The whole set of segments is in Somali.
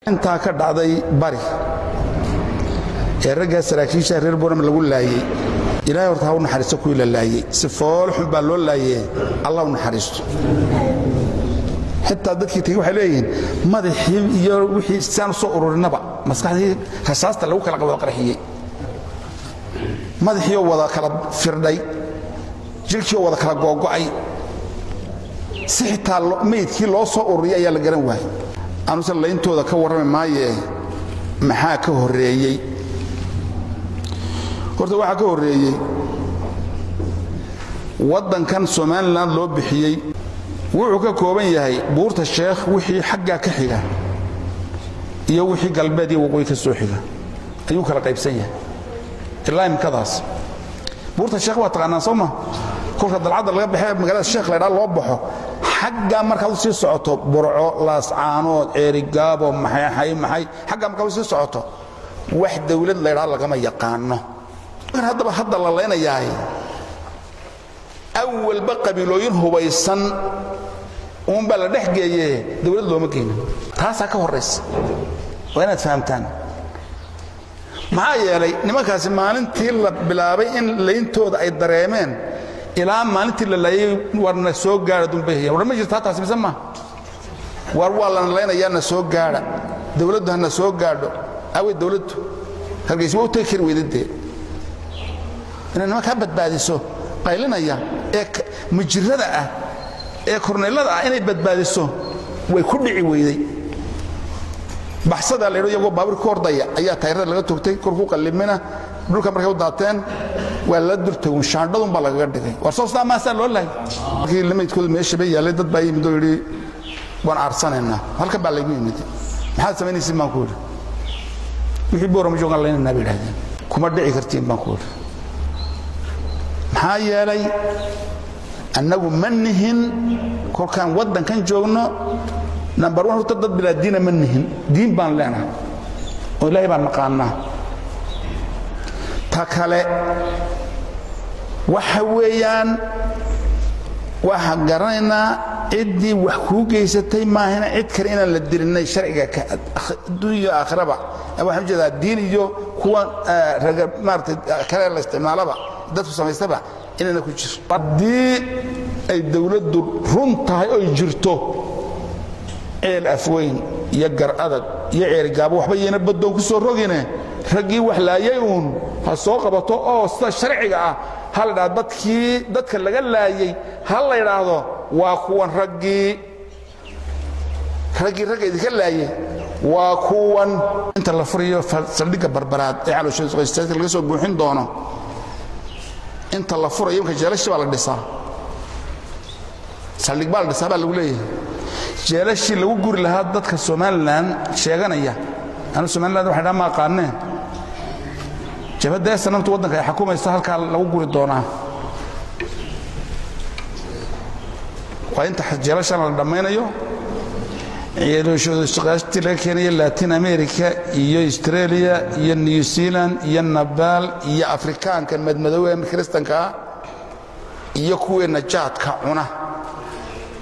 intaa ka dhacday bari ee raggaa saraakiisha reer boram lagu laayey ilaahay horta ha u naxariisto kuwii la laayey si foolxun baa loo laayee allah u naxariisto xitaa dadkii tegey waxay leeyihiin madaxii iyo wixii saan u soo ururinaba maskaxdii rasaasta lagu kala wada qarxiyey madaxiioo wada kala firdhay jirhkiioo wada kala googo'ay si xitaa meydkii loo soo ururiyay ayaa la garan waayey anuse layntooda ka warrami maayee maxaa ka horreeyey horta waxaa ka horreeyey waddankan somalilan loo bixiyey wuxuu ka kooban yahay buurta sheekh wixii xaggaa ka xiga iyo wixii galbeed iyo waqooyi ka soo xiga ayuu kala qaybsan yahay ilaa imkadaas buurta sheekh waa taqaanaan soo ma kolka dalcadda laga baxee magaalada sheekh laydhaa loo baxo xaggaa markaad u sii socoto burco laascaanood ceerigaabo maxay maxay xaggaa markaad u sii socoto wax dawlad laydhaa lagama yaqaano mar haddaba hadda la laynayahay awalba qabiilooyin hubaysan uunbaa la dhex geeye dawlad looma geynin taasaa ka horraysa waa inaad fahamtaan maxaa yeelay nimankaasi maalintii la bilaabay in layntooda ay dareemeen ilaa maalintii la laayay warna soo gaadha dunbay war ma jirtaa taasi mise ma war waa lana laynayaa na soo gaadha dawladdu hana soo gaadho awey dawladdu hargaysi waa u tegi kari weydadee inay nimankaa badbaadiso qaylinaya ee mujirada ah ee korneylada ah inay badbaadiso way ku dhici weyday baxsadaa laydho iyagoo baabuur ku ordaya ayaa tayrada laga togtay korku qallimina dhulka markay u daateen waa la durtagun shaandhadun baa lagaga dhigay war soo sidaa maasaa loo lahay markii lamaydkooda meesha bay yaallay dad baa yimid oo yidhi waan aarsanaynaa halkan baa laygu yimid maxaad samaynaysiin baan ku yidhi wixii boorama joogaan laynaynaa bay idhahdeen kuma dhici kartiin baan ku yidhi maxaa yeelay annagu ma nihin kolkaan waddankan joogno nambar wan horta dad bilaa diina ma nihin diin baan leenahay oo ilaahay baan naqaanaa ta kale waxa weeyaan waxaan garanaynaa ciddii wax kuu geysatay maahina cid kale inaan la dilinay sharciga adduuniyo aakhiraba waxaan ujeedaa diin iyo kuwa raga maarata kale la isticmaalaba dadku samaystaba inayna ku jiro haddii ay dawladdu run tahay oy jirto ceel afweyn iyo gar adag iyo ceerigaabo waxba yayna baddoon ku soo rogine raggii wax laayay uun ha soo qabato oo sida sharciga ah ha la dhahdo dadkii dadka laga laayey ha la ydhaahdo waa kuwan raggii raggii ragga idinka laayey waa kuwan inta la furayo saldhigga barbaraad ee calooshaqaystaadka laga soo buuxin doono inta la furayo imka jeelashi baa la dhisaa saldhig baa la dhisaa baa lagu leeyahay jeelashii lagu guri lahaa dadka somalilan sheeganaya anu somaliland waxay dhaa ma aqaaneen jabhadda esanamta waddanka ay xukumaysa halkaa lagu guri doonaa waa inta jeelashan la dhammaynayo ceelooshoodaashaqaashtii laga keenayo latin america iyo australia iyo new zealand iyo nabaal iyo afrikaanka madmadoowe kristanka ah iyo kuweenna jaadka cuna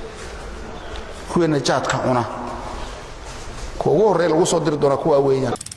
kuweenna jaadka cuna kuwa ugu horreya lagu soo diri doonaa kuwaa weeyaan